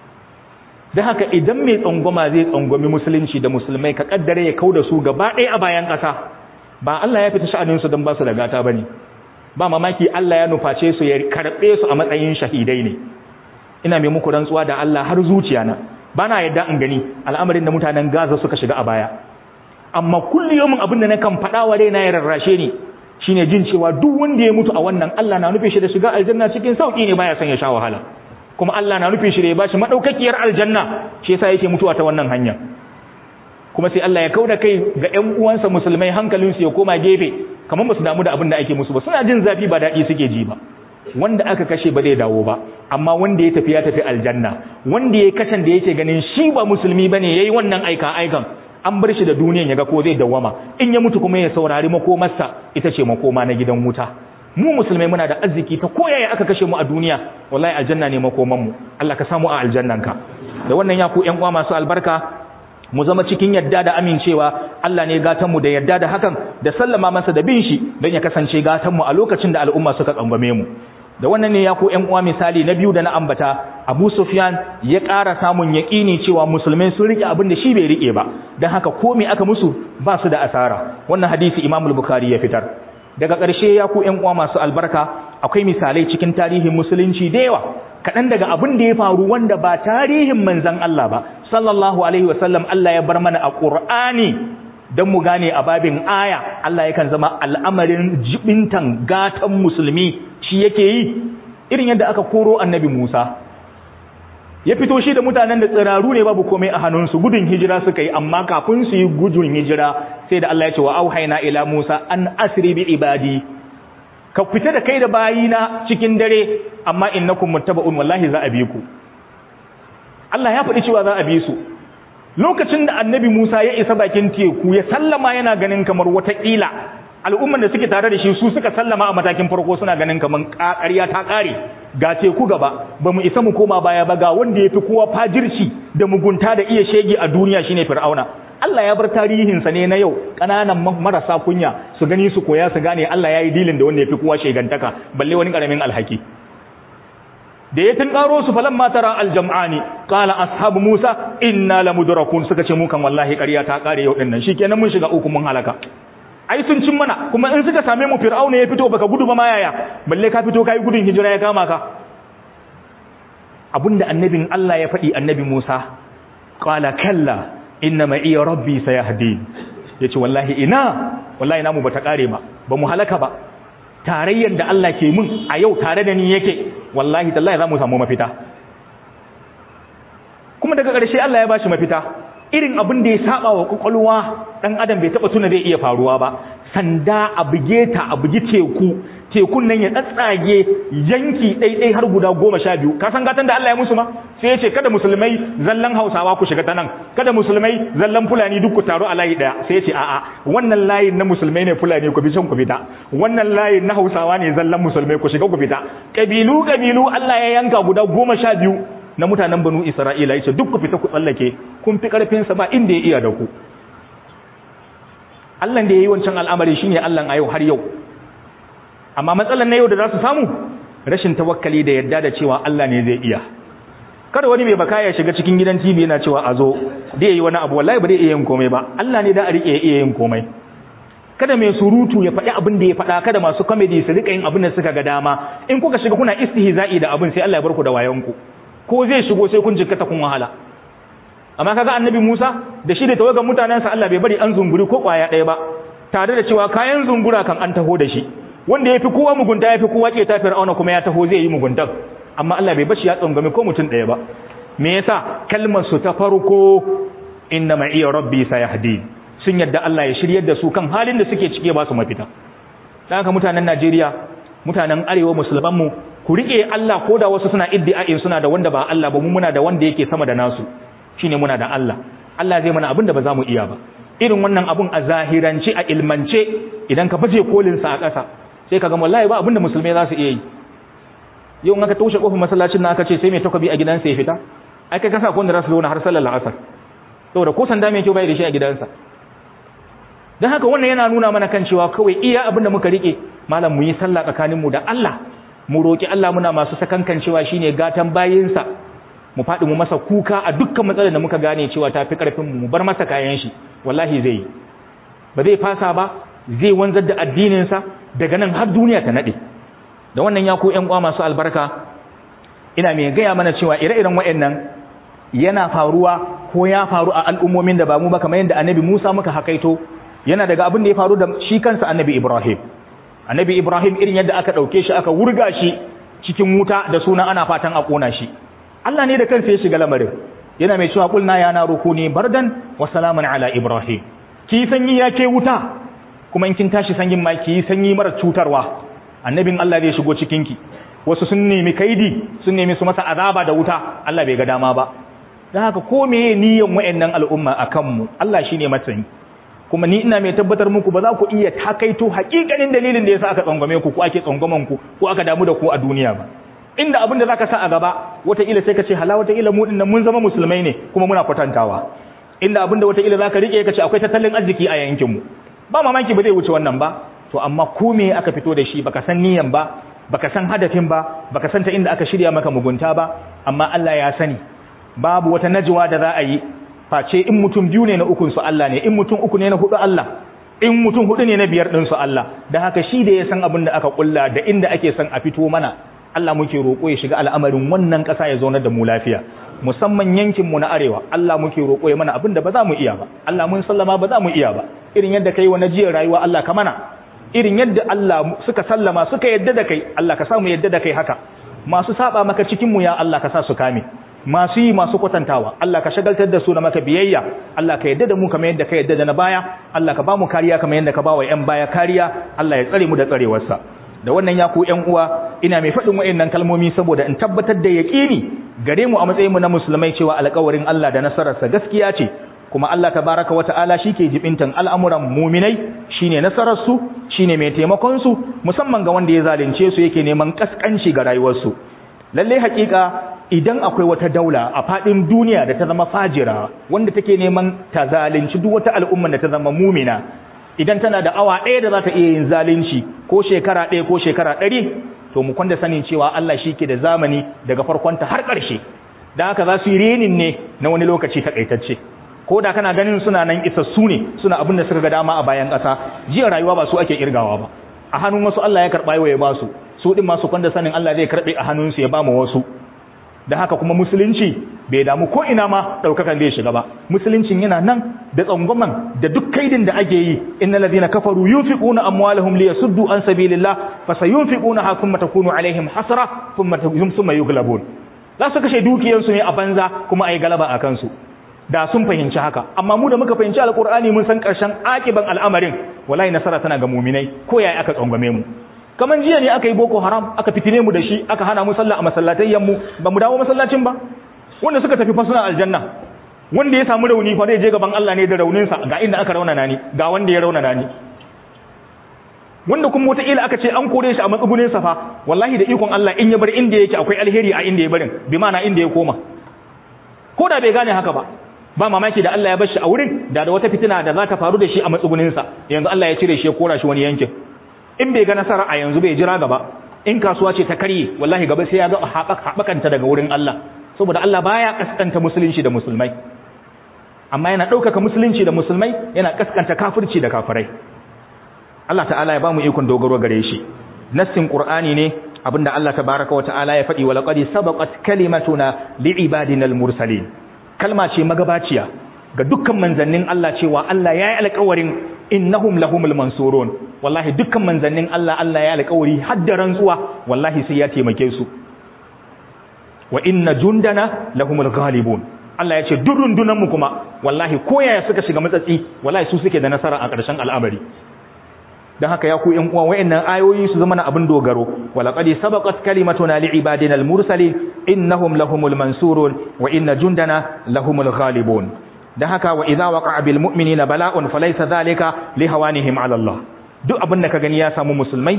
da haka idan mai tsangwama zai tsangwami musulunci da musulmai ka kaddare ya kau da su gaba ɗaya a bayan ƙasa ba Allah ya fita sha'aninsu don ba su da gata ba ne ba mamaki Allah ya nuface su ya karɓe su a matsayin shahidai ne ina mai muku rantsuwa da Allah har zuciya na ba na yadda in gani al'amarin da mutanen Gaza suka shiga a baya amma kulliyomin abin da na kan faɗa wa raina ya rarrashe ni shine jin cewa duk wanda ya mutu a wannan Allah na nufe shi da shiga aljanna cikin sauki ne baya son ya sha wahala kuma Allah na nufe shi da ya bashi madaukakiyar aljanna shi yasa yake mutuwa ta wannan hanya kuma sai Allah ya kauda kai ga ƴan uwansa musulmai hankalinsu ya koma gefe kamar ba su damu da abin da ake musu ba suna jin zafi ba daɗi suke ji ba wanda aka kashe ba zai dawo ba amma wanda ya tafi ya tafi aljanna wanda ya kashan da yake ganin shi ba musulmi bane yayi wannan aika aikan an bar shi da duniyan ya ga ko zai dawwama in ya mutu kuma ya saurari makomarsa ita ce makoma na gidan wuta mu musulmai muna da arziki ta koyaya aka kashe mu a duniya wallahi aljanna ne makoman mu Allah ka samu a aljannanka da wannan ya ku ƴan uwa masu albarka mu zama cikin yadda da amincewa Allah ne gatan mu da yadda da hakan da sallama masa da bin shi don ya kasance gatan mu a lokacin da al'umma suka tsangwame mu da wannan ne ya ku ƴan uwa misali na biyu da na ambata Abu Sufyan ya ƙara samun yaƙini cewa musulmai sun rike abin da shi bai rike ba dan haka ko me aka musu ba su da asara wannan hadisi Imam al-Bukhari ya fitar daga ƙarshe ya ku ƴan uwa masu albarka akwai misalai cikin tarihin musulunci da yawa kaɗan daga abin da ya faru wanda ba tarihin manzon Allah ba sallallahu alaihi wasallam Allah ya bar mana a Qur'ani don mu gane a babin aya Allah yakan zama al'amarin jibintan gatan musulmi shi yake yi irin yadda aka koro annabi Musa ya fito shi da mutanen da tsiraru ne babu komai a hannunsu gudun hijira suka yi amma kafin su yi gudun hijira sai da Allah ya ce wa auhaina ila Musa an asri bi ibadi ka fita da kai da bayina cikin dare amma innakum muttaba'un wallahi za a bi ku Allah ya faɗi cewa za a bi su lokacin da annabi Musa ya isa bakin teku ya sallama yana ganin kamar watakila al'umman da suke tare da shi su suka sallama a matakin farko suna ganin kamar ƙarya ta ƙare ga teku gaba ba mu isa mu koma baya ba ga wanda ya fi kowa fajirci da mugunta da iya shege a duniya shine fir'auna Allah ya bar tarihinsa ne na yau ƙananan marasa kunya su gani su koya su gane Allah ya yi dilin da wanda ya fi kowa shegantaka balle wani ƙaramin alhaki da ya tunkaro su falan matara aljam'ani qala ashabu musa inna lamudrakun suka ce mu kan wallahi ƙarya ta ƙare yau dinnan shikenan mun shiga uku mun halaka ai sun cin mana kuma in suka same mu fir'auna ya fito baka gudu ba ma yaya balle ka fito kai gudun hijira ya kama ka abinda annabin Allah ya faɗi annabi Musa qala kalla inna ma iya rabbi sayahdi yace wallahi ina wallahi namu bata kare ba ba mu halaka ba tarayyar da Allah ke mun a yau tare da ni yake wallahi tallahi za mu samu mafita kuma daga ƙarshe Allah ya bashi mafita irin abin da ya saba wa kwakwalwa ɗan adam bai taɓa tuna zai iya faruwa ba sanda a buge ta a bugi teku tekun nan ya tsatsage yanki ɗaiɗai har guda goma sha biyu ka san gatan da Allah ya musu ma sai ya ce kada musulmai zallan hausawa ku shiga ta nan kada musulmai zallan fulani duk ku taru a layi ɗaya sai ya ce a'a wannan layin na musulmai ne fulani ku bi can ku fita wannan layin na hausawa ne zallan musulmai ku shiga ku fita ƙabilu ƙabilu Allah ya yanka guda goma sha biyu na mutanen banu Isra'ila yace duk ku fita ku tsallake kun fi karfin sa ba inda ya iya da ku Allah da yayi wancan al'amari shine Allah a yau har yau amma matsalan na yau da za su samu rashin tawakkali da yadda da cewa Allah ne zai iya kada wani mai baka ya shiga cikin gidan TV yana cewa a zo da yayi wani abu wallahi ba zai iya yin komai ba Allah ne da a rike iya yin komai kada mai surutu ya faɗi abin da ya faɗa kada masu comedy su rika yin abin da suka ga dama in kuka shiga kuna istihza'i da abin sai Allah ya bar ku da wayanku ko zai shigo sai kun jikkata kun wahala amma kaga annabi Musa da shi da tawagan mutanensa Allah bai bari an zunguri ko kwaya ɗaya ba tare da cewa kayan zungura kan an taho da shi wanda yafi kowa mugunta yafi kowa ce ta fir'auna kuma ya taho zai yi muguntan amma Allah bai bashi ya tsangame ko mutum ɗaya ba me yasa kalmar su ta farko inna ma iya rabbi sayahdi sun yadda Allah ya shiryar da su kan halin da suke cike ba su mafita dan haka mutanen Najeriya mutanen arewa musulman mu ku rike Allah ko da wasu suna iddia'in suna da wanda ba Allah ba mu muna da wanda yake sama da nasu shine muna da Allah Allah zai mana abin da ba za mu iya ba irin wannan abun a zahirance a ilmance idan ka baje kolin sa a ƙasa sai ka ga wallahi ba abin da musulmai za su iya yi yau in aka toshe kofar masallacin nan aka ce sai mai takobi a gidansa ya fita ai kai kasa kun da rasu zauna har sallar asar saboda ko sanda mai kyau bai da shi a gidansa dan haka wannan yana nuna mana kan cewa kawai iya abin da muka rike malam mu yi sallah tsakanin mu da Allah mu roki Allah muna masu sakankan cewa shine gatan bayinsa mu faɗi mu masa kuka a dukkan matsalar da muka gane cewa ta fi ƙarfin mu bar masa kayan shi wallahi zai yi ba zai fasa ba zai wanzar da addininsa daga nan har duniya ta naɗe da wannan ya ku ƴan uwa masu albarka ina mai gaya mana cewa ire-iren waɗannan yana faruwa ko ya faru a al'ummomin da ba mu ba kamar yadda annabi Musa muka hakaito yana daga abin da ya faru da shi kansa annabi Ibrahim annabi Ibrahim irin yadda aka ɗauke shi aka wurga shi cikin wuta da sunan ana fatan a ƙona shi Allah ne da kansa ya shiga lamarin yana mai cewa kulna ya na rukuni bardan wa salamun ala Ibrahim ki sanyi ya ke wuta kuma in kin tashi sanyin ma ki sanyi mara cutarwa annabin Allah zai shigo cikin ki wasu sun nemi kaidi sun nemi su masa azaba da wuta Allah bai ga dama ba dan haka ko meye niyyar wayannan al'umma akan mu Allah shine masani kuma ni ina mai tabbatar muku ba za ku iya takaito hakikanin dalilin da yasa aka tsangwame ku ko ake tsangwaman ku ko aka damu da ku a duniya ba inda abin da zaka sa a gaba wataƙila sai ka ce hala wataƙila mu dinnan mun zama musulmai ne kuma muna kwatantawa inda abin da wataƙila zaka rike ka ce akwai tattalin arziki a yankin mu ba mamaki ba zai wuce wannan ba to amma ko me aka fito da shi baka san niyan ba baka san hadafin ba baka san ta inda aka shirya maka mugunta ba amma Allah ya sani babu wata najwa da za a yi face in mutum biyu ne na ukun su Allah ne in mutum uku ne na hudu Allah in mutum hudu ne na biyar din su Allah da haka shi da ya san abin da aka kulla da inda ake son a fito mana Allah muke roƙo ya shiga al'amarin wannan ƙasa ya zaunar da mu lafiya musamman yankin mu na arewa Allah muke roƙo ya mana abin da ba za mu iya ba Allah mun sallama ba za mu iya ba irin yadda kai wa najiyar rayuwa Allah ka mana irin yadda Allah suka sallama suka yadda da kai Allah ka sa mu yadda da kai haka masu saba maka cikin mu ya Allah ka sa su kame masu yi masu kwatantawa Allah ka shagaltar da su na maka biyayya Allah ka yadda da mu kamar yadda ka yadda da na baya Allah ka ba mu kariya kamar yadda ka ba wa 'yan baya kariya Allah ya tsare mu da tsarewarsa da wannan ya ku ƴan uwa ina mai faɗin wa'annan kalmomi saboda in tabbatar da yaƙini gare mu a matsayin mu na musulmai cewa alƙawarin Allah da nasararsa gaskiya ce kuma Allah tabaraka wa ta'ala shike jibintan al'amuran mu'minai shine nasarar su shine mai taimakon su musamman ga wanda ya zalunce su yake neman kaskanci ga rayuwarsu lalle haƙiƙa idan akwai wata daula a faɗin duniya da ta zama fajira wanda take neman ta zalunci duk wata al'umma da ta zama mumina idan tana da awa ɗaya da za ta iya yin zalunci ko shekara ɗaya ko shekara ɗari to mu kwanda sanin cewa Allah shi ke da zamani daga farkonta har ƙarshe da haka za su yi renin ne na wani lokaci takaitacce ko da kana ganin suna nan isassu ne suna abin da suka ga dama a bayan ƙasa jiya rayuwa ba su ake kirgawa ba a hannun wasu Allah ya karɓa yau ya ba su su ɗin masu kwanda sanin Allah zai karɓe a hannunsu ya ba mu wasu da haka kuma musulunci bai damu ko ina ma daukakan zai shiga ba musuluncin yana nan da tsangwaman da duk kaidin da ake yi innal ladina kafaru yunfiquna amwalahum liyasuddu an sabilillah fasayunfiquna ha thumma takunu alaihim hasra thumma thumma yughlabun za su kashe dukiyansu ne a banza kuma ayi galaba a kansu da sun fahimci haka amma mu da muka fahimci alqur'ani mun san karshen akiban al'amarin wallahi nasara tana ga mu'minai ko yayi aka tsangwame mu kaman jiya ne aka yi boko haram aka fitine mu da shi aka hana mu sallah a masallatayyan mu ba mu dawo masallacin ba wanda suka tafi fasuna aljanna wanda ya samu rauni fa zai je gaban Allah ne da raunin sa ga inda aka raunana ni ga wanda ya raunana ni wanda kuma wata ila aka ce an kore shi a matsugunin sa fa wallahi da ikon Allah in ya bar inda yake akwai alheri a inda ya barin bi ma'ana inda ya koma ko da bai gane haka ba ba mamaki da Allah ya bar shi a wurin da da wata fitina da za ta faru da shi a matsugunin sa yanzu Allah ya cire shi ya kora shi wani yankin in bai ga nasara a yanzu bai jira gaba in kasuwa ce ta karye wallahi gaba sai ya ga haɓakanta daga wurin Allah saboda Allah baya kaskanta musulunci da musulmai amma yana ɗaukaka musulunci da musulmai yana kaskanta kafirci da kafirai Allah ta'ala ya ba mu ikon dogaro gare shi nassin qur'ani ne abinda Allah tabaraka wa ta'ala ya faɗi wa laqad sabaqat kalimatuna li'ibadina al-mursalin kalma ce magabaciya ga dukkan manzannin Allah cewa Allah ya yi alƙawarin innahum lahumul mansurun wallahi dukkan manzannin Allah Allah ya alƙawari har da rantsuwa wallahi sai ya taimake su wa inna jundana lahumul ghalibun Allah ya ce duk rundunan mu kuma wallahi ko yaya suka shiga matsatsi wallahi su suke da nasara a ƙarshen al'amari dan haka ya ku ƴan uwa wayannan ayoyi su zama na abin dogaro walaqad sabaqat kalimatuna li'ibadina al-mursalin innahum lahumul mansurun wa inna jundana lahumul ghalibun dan haka wa idza waqa'a bil mu'minina bala'un falaysa dhalika li hawanihim 'ala Allah duk abin da ka gani ya samu musulmai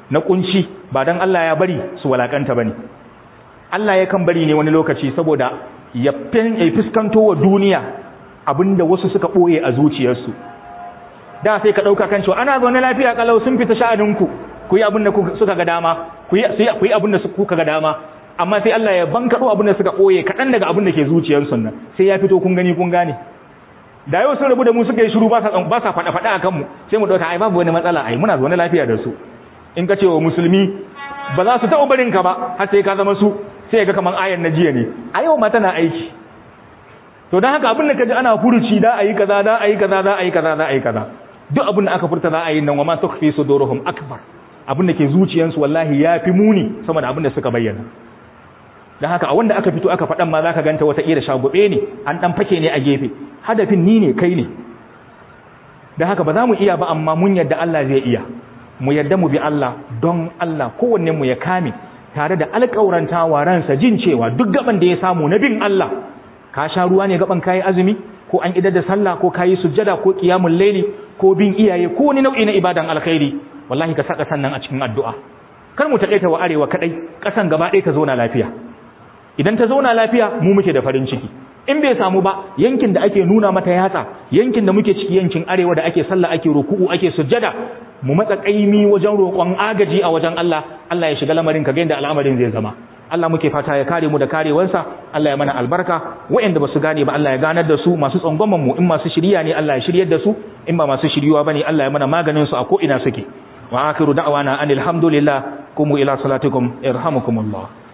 na kunci ba dan Allah ya bari su walakanta bane Allah yakan bari ne wani lokaci saboda ya fuskanto wa duniya abinda wasu suka boye a zuciyarsu da sai ka dauka kan cewa ana zaune lafiya kalau sun fita sha'aninku ku yi abin da suka ga dama ku yi ku yi abin da kuka ga dama amma sai Allah ya bankado abin da suka boye kadan daga abin da ke zuciyarsu nan sai ya fito kun gani kun gane da yau sun rabu da mu suka yi shiru ba sa ba sa fada fada akan mu sai mu dauka ai babu wani matsala ai muna zaune lafiya da su in ka ce wa musulmi ba za su taɓa barin ka ba har sai ka zama su sai ga kaman ayan na jiya ne a yau ma tana aiki to don haka abin da ka ji ana furuci da a yi kaza da a yi kaza da a yi kaza da a yi kaza duk abin da aka furta za a yi nan wa ma tukfi suduruhum akbar abin da ke zuciyansu wallahi ya fi muni sama da abin da suka bayyana don haka a wanda aka fito aka faɗan ma za ka ganta wata ƙira shagube ne an ɗan fake ne a gefe hadafin ni ne kai ne don haka ba za mu iya ba amma mun yadda Allah zai iya mu yadda mu bi Allah don Allah kowanne mu ya kame tare da alƙauranta wa ransa jin cewa duk gaban da ya samu na bin Allah ka sha ruwa ne gaban kayi azumi ko an idar da sallah ko kayi sujjada ko qiyamul layli ko bin iyaye ko wani nau'i na ibadan alkhairi wallahi ka saka sannan a cikin addu'a kar mu takaita wa arewa kadai kasan gaba ɗaya ta zauna lafiya idan ta zauna lafiya mu muke da farin ciki in bai samu ba yankin da ake nuna mata yatsa yankin da muke ciki yankin arewa da ake sallah ake ruku'u ake sujjada mu matsa kaimi wajen roƙon agaji a wajen Allah Allah ya shiga lamarin ka ga yadda al'amarin zai zama Allah muke fata ya kare mu da karewansa Allah ya mana albarka waɗanda ba su gane ba Allah ya ganar da su masu tsangwaman mu in masu shiriya ne Allah ya shiryar da su in ba masu shiryuwa bane Allah ya mana maganin su a ko ina suke wa akhiru da'wana anil hamdulillah kumu ila salatikum irhamukumullah